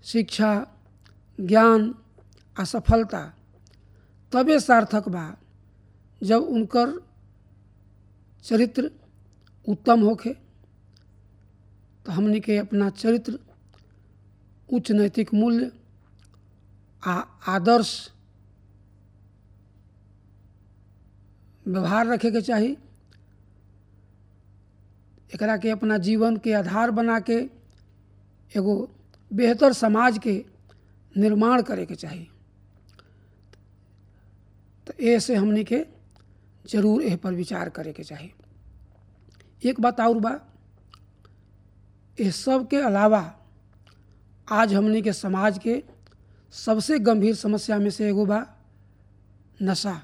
शिक्षा ज्ञान आ सफलता तबे सार्थक बा जब उनकर चरित्र उत्तम होखे तो हमनी के अपना चरित्र उच्च नैतिक मूल्य आ आदर्श व्यवहार रखे के चाही एकरा के अपना जीवन के आधार बना के एगो बेहतर समाज के निर्माण करे के चाही तो ऐसे हमनी के जरूर एह पर विचार करे के चाही एक बात और बा इस सब के अलावा आज हमनी के समाज के सबसे गंभीर समस्या में से एगो बा नशा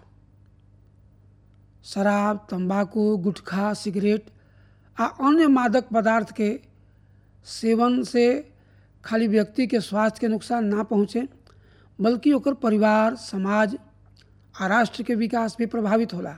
शराब तंबाकू गुटखा सिगरेट आ अन्य मादक पदार्थ के सेवन से खाली व्यक्ति के स्वास्थ्य के नुकसान ना पहुँचे बल्कि ओकर परिवार समाज आ राष्ट्र के विकास भी प्रभावित होला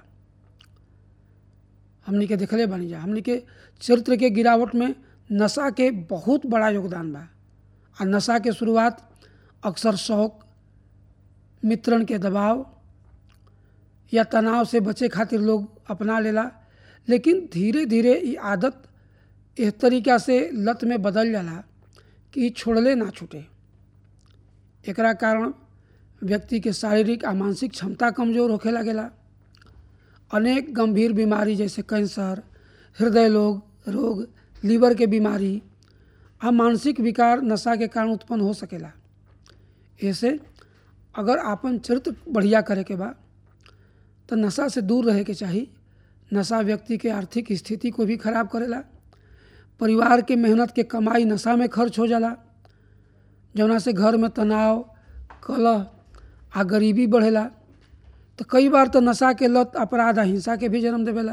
हमनी के देखले बनी जा हमनी के चरित्र के गिरावट में नशा के बहुत बड़ा योगदान बा आ नशा के शुरुआत अक्सर शौक मित्रन के दबाव या तनाव से बचे खातिर लोग अपना लेला लेकिन धीरे धीरे ये आदत इस तरीका से लत में बदल जाला कि छोड़ले ना छूटे एकरा कारण व्यक्ति के शारीरिक आ मानसिक क्षमता कमजोर होखे लगेला अनेक गंभीर बीमारी जैसे कैंसर हृदय रोग रोग लीवर के बीमारी आ मानसिक विकार नशा के कारण उत्पन्न हो सकेला ऐसे अगर आपन चरित्र बढ़िया करे के बा तो नशा से दूर रहे के चाही नशा व्यक्ति के आर्थिक स्थिति को भी खराब करेला परिवार के मेहनत के कमाई नशा में खर्च हो जाला जौना से घर में तनाव कलह आ गरीबी बढ़ेला तो कई बार तो नशा के लत अपराध आ हिंसा के भी जन्म देवेला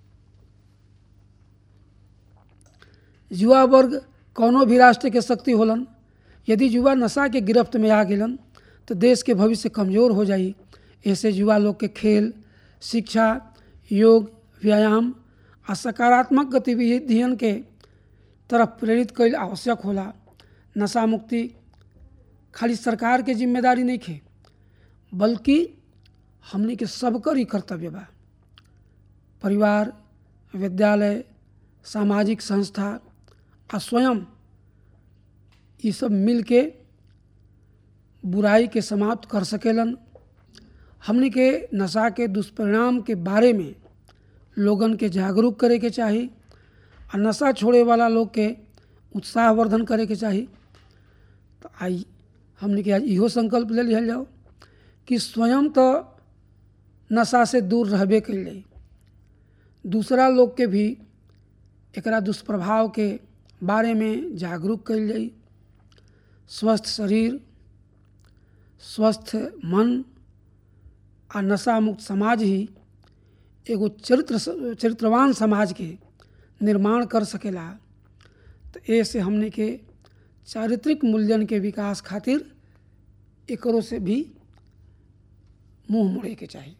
युवा वर्ग कौनो भी राष्ट्र के शक्ति होलन यदि युवा नशा के गिरफ्त में आ गेलन तो देश के भविष्य कमजोर हो जाई ऐसे युवा लोग के खेल शिक्षा योग व्यायाम आ सकारात्मक गतिविधियन के तरफ प्रेरित कईल आवश्यक होला नशा मुक्ति खाली सरकार के जिम्मेदारी नहीं खे बल्कि हमनी के सबकर ही कर्तव्य बा परिवार विद्यालय सामाजिक संस्था आ स्वयं ये सब मिल के बुराई के समाप्त कर सकेलन हमनी के नशा के दुष्परिणाम के बारे में लोगन के जागरूक करे के चाही आ नशा छोड़े वाला लोग के उत्साहवर्धन करे के चाही तो आई हमने के आज इहो संकल्प ले लिहल जाओ कि स्वयं तो नशा से दूर रहबे कल जाई दूसरा लोग के भी एकरा दुष्प्रभाव के बारे में जागरूक कल जाई स्वस्थ शरीर स्वस्थ मन आ नशा मुक्त समाज ही एगो चरित्र चरित्रवान समाज के निर्माण कर सकेला तो ऐसे हमने के चारित्रिक मूल्यन के विकास खातिर एकरों से भी मुंह मोड़े के चाहिए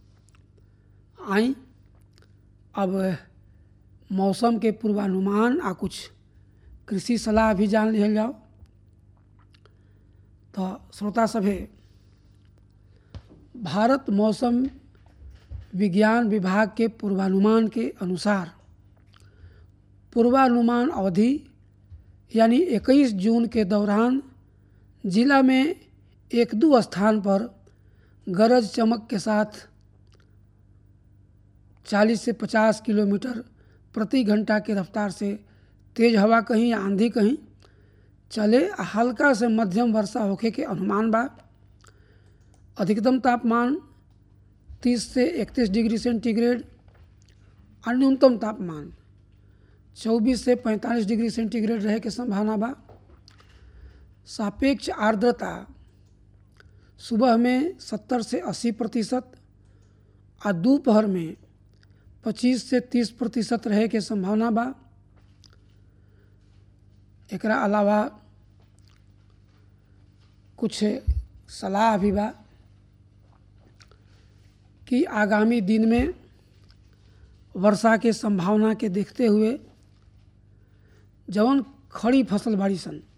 आई अब मौसम के पूर्वानुमान आ कुछ कृषि सलाह भी जान लिहल जाओ तो श्रोता सभे भारत मौसम विज्ञान विभाग के पूर्वानुमान के अनुसार पूर्वानुमान अवधि यानी 21 जून के दौरान जिला में एक दो स्थान पर गरज चमक के साथ 40 से 50 किलोमीटर प्रति घंटा की रफ्तार से तेज हवा कहीं आंधी कहीं चले आ हल्का से मध्यम वर्षा होखे के अनुमान बा अधिकतम तापमान 30 से 31 डिग्री सेंटीग्रेड और न्यूनतम तापमान 24 से 45 डिग्री सेंटीग्रेड रहे के संभावना बा सापेक्ष आर्द्रता सुबह में 70 से 80 प्रतिशत आ दोपहर में 25 से 30 प्रतिशत रहे के संभावना बा एकरा अलावा कुछ सलाह भी बा कि आगामी दिन में वर्षा के संभावना के देखते हुए जवन खड़ी फसल बाड़ी सन